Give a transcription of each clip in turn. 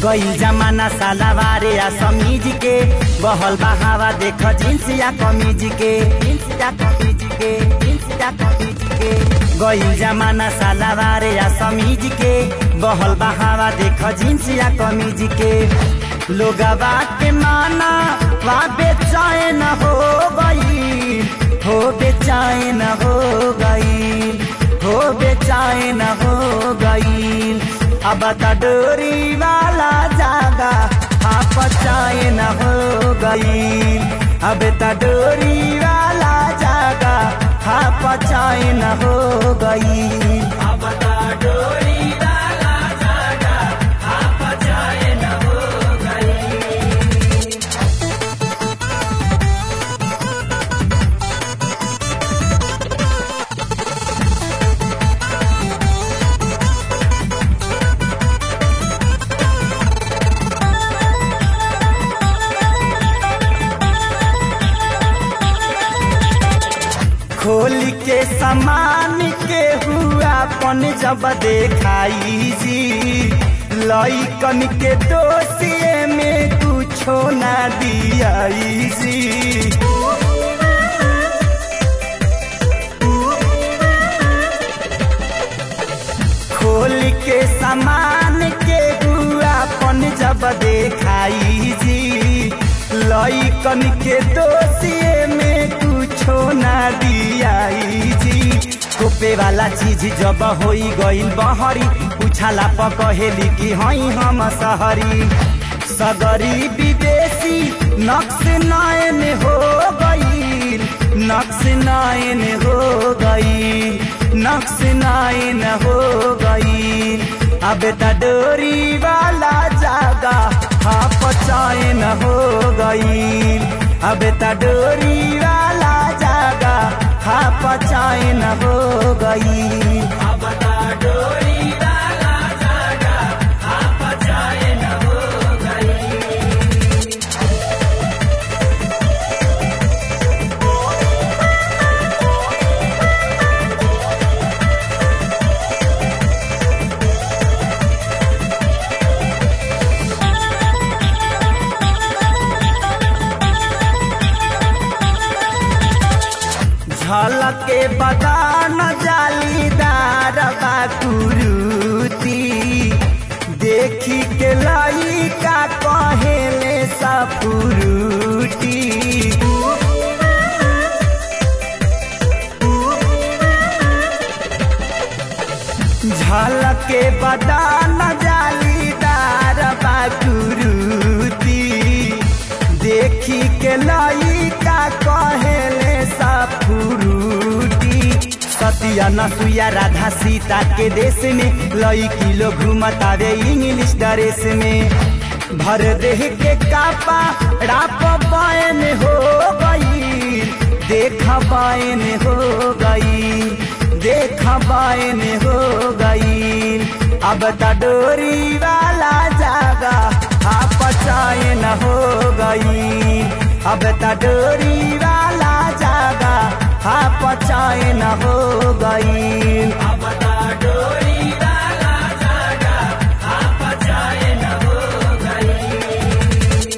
गईल जमाना सालावारे या समीज के बहल बहावा देख जींस या कमीज के जींस या कमीज के जींस या कमीज के गईल जमाना सालावारे या समीज के बहल बहावा देख जींस या कमीज के लोगवा के माना वा बेचैन हो गई हो बेचैन हो गई हो बेचैन हो गई अब त डोरी वाला जागा आप चैन हो गई अब त डोरी वाला जागा आप चैन हो गई अब त डोरी वाला जागा आप चैन हो गई खोल के समान के हुआ पन जब देखाई जी लइकन के दोषिए में कुछो ना दियाई जी खोल के समान के हुआ पन जब देखाई जी लइकन के दोषिए में कुछो ना दियाई जी टोपे वाला चीज जब होई गईल बहरी उछाला पकहेली कि हई हम सहरी सगरी विदेशी नक्श नयन हो गई नक्श नयन हो गई नक्श नयन हो गई अब त डोरी वाला जागा हाफ चैन हो गई अब त डोरी वाला जागा हाफ चैन हो गई अब त डोरी वाला जागा हाफ चैन हो गई झलके बदान जालीदार बाकुरुती देखी के लइका कहेले सपुरुटी झलके बदान जालीदार बाकुरुती देखी के लइका कहेले सपुरुटी सतिया नसुया राधा सीता के देश में लईकी लोग घूमतावे इंग्लिश ड्रेस में भर देह के कापा राप बायन हो गई देख बायन हो गई देख बायन हो गई अब त डोरी वाला जागा आप चैन हो गई अब त डोरी वाला जागा आप चैन हो गई अब त डोरी वाला जागा आप चैन हो गई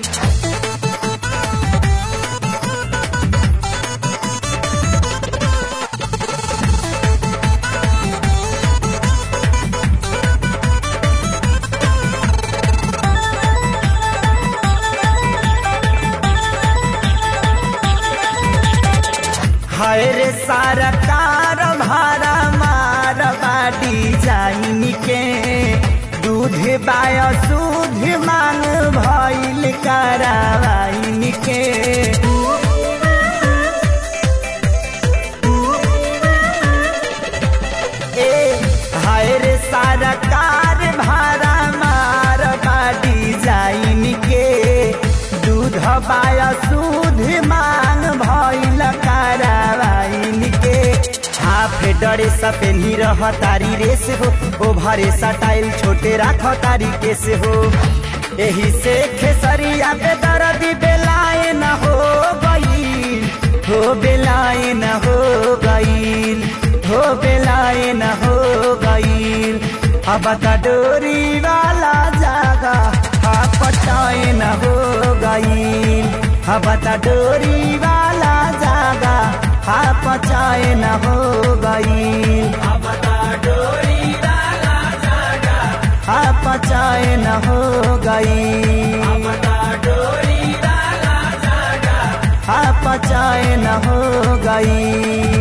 हाय रे सरकार भारा मार बाडी जाइन के दूध बाय दूध मांग भइल करावाइन के ए हाय रे सरकार भारा मार बाडी जाइन के दूध बाय दूध मांग भइल करावाइन के हाफ डरे सपेनी रह तारी रेस हो ओ भरे सटाइल छोटे राख तारी केस हो एही से खेसरिया पे दर्द बेलाए न हो गई हो बेलाए न हो गई हो बेलाए न हो गई अब त डोरी वाला जागा चैन हो गई हबता डोरी वाला जागा हाप चैन हो गई हाप चैन हो गई हाप चैन हो गई